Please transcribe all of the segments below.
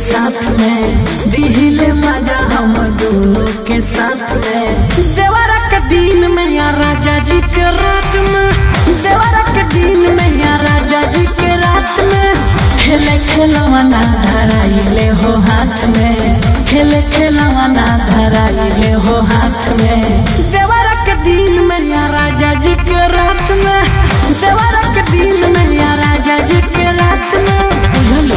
साथ में दिहिले मजा हम दोनों के साथ में देवरा के दिन में या राजा जी के रात में देवरा के दिन में या राजा जी के रात में खेले खेलवाना धराइले हो हाथ में खेले खेलवाना धराइले हो हाथ में देवरा के दिन में या राजा जी के रात में देवरा के दिन में या राजा जी के रात में बुझलो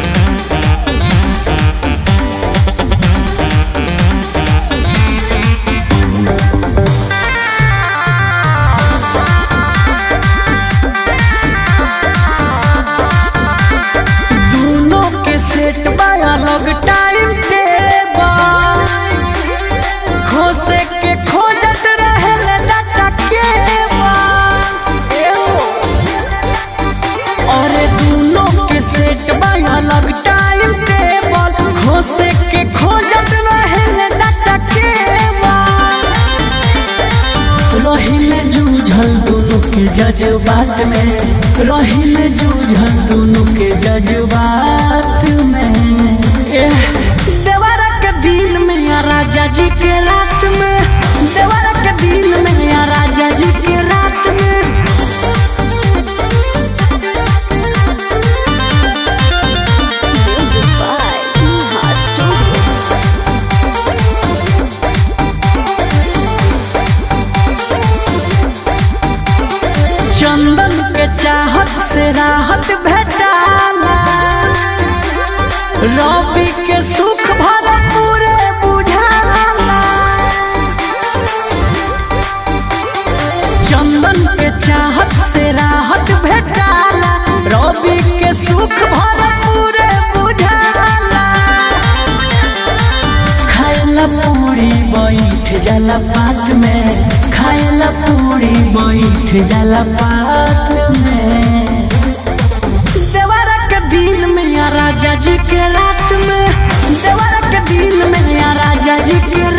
दोनों के सेट बाया लग टाइम टेबल खोसे के खोजत रहे डाटा के अरे दोनों के सेट बाया लग टाइम टेबल खोसे के खोजत रहे डाटा के रहिले जूझल दोनों के जज्बात में रहिले जूझल दोनों के जज्बात में एह, देवरा के दिन में या राजा जी के रात में देवरा के दिन में या राजा जी के रात में Music by Neha Studio. चंदन के चाहत से राहत भेटाला रवि के सुख भर पूरे बुझाला चंदन के चाहत से राहत भेटाला रवि के सुख भर पूरे बुझाला खायला पूरी बैठ जाला पात में खायला पूरी बैठ जाला पात में देवरा के दिन में या राजा जी के रात में देवरा के दिन में या राजा जी के